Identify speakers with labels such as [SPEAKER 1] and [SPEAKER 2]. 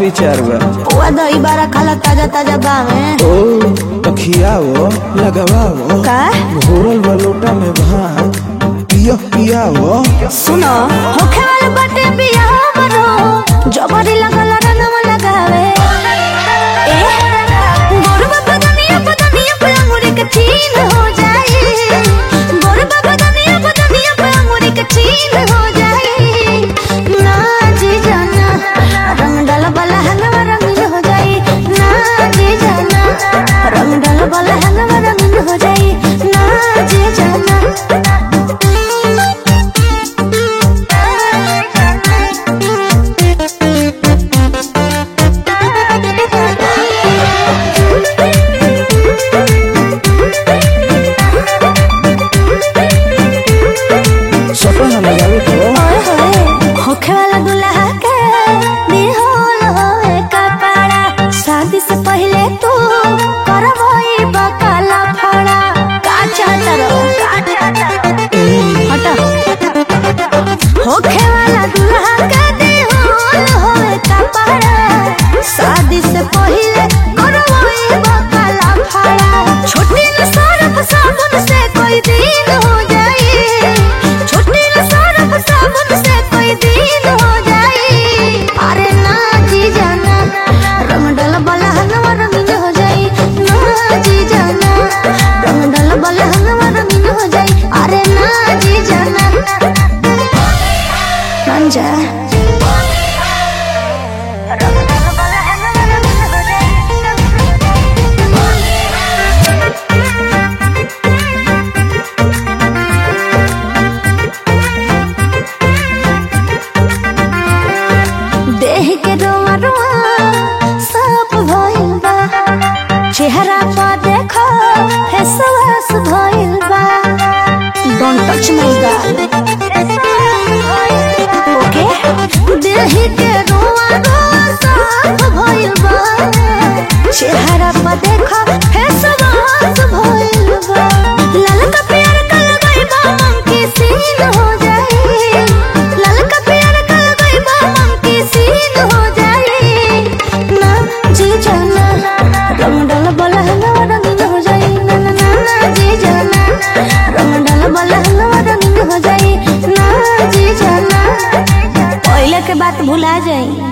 [SPEAKER 1] विचार बा
[SPEAKER 2] पुआ दही बारा खाला ताजा ताजा बावे
[SPEAKER 1] ओ तो खियाओ लगाओ
[SPEAKER 2] का
[SPEAKER 1] घोरल बा लोटा में भात पियो पियाओ
[SPEAKER 2] सुनो होखे वाले बाटे बियाह मनो जबरी लगल रंगवा लगावे ए गोरबा बदनिया बदनिया पे अंगूरी के छीन हो जाए गोरबा बदनिया बदनिया पे अंगूरी के छीन हो जाए ना जी जाना रंग डाल वाला हंगवा रंगीन हो जाए ना जी जाना रंग डाल वाला हंगवा रंगीन हो जाए ना जी जाना
[SPEAKER 1] सपना लगावे तो
[SPEAKER 2] ओए होए होखे वाला दुल्हा के बिहोल होए कपड़ा शादी से पहले तू करवई बकाला फड़ा का चाहता रहो हटा होखे वाला दुल्हा के बिहोल होए कपड़ा शादी से पहले करवई बकाला फड़ा छोटी न सरफ साबुन से कोई दिन हो जाए छोटी न सरफ साबुन से कोई दिन हो जाए अरे ना जी जाना रंग डल वाला हनवा रंगीन हो जाए ना जी जाना रंग डल वाला हनवा रंगीन हो जाए अरे ना जी जाना मान जा देह के रोआ रोआ सब भइल बा चेहरा पर देखो फेसवास भइल बा डोंट टच माय गाल ओके देह के रोआ रोआ सब भइल बा चेहरा पर देखो फेसवास भइल बा लाल का प्यार का लगाई बा मन के सीन हो जाए लाल का प्यार का लगाई बा मन के सीन हो जाए ना जी जाना रंग डाल वाला हलवा रंगीन हो जाए ना ना ना ना जी जाना रंग डाल वाला हलवा रंगीन हो जाए ना जी जाना पहले के बात भुला जाए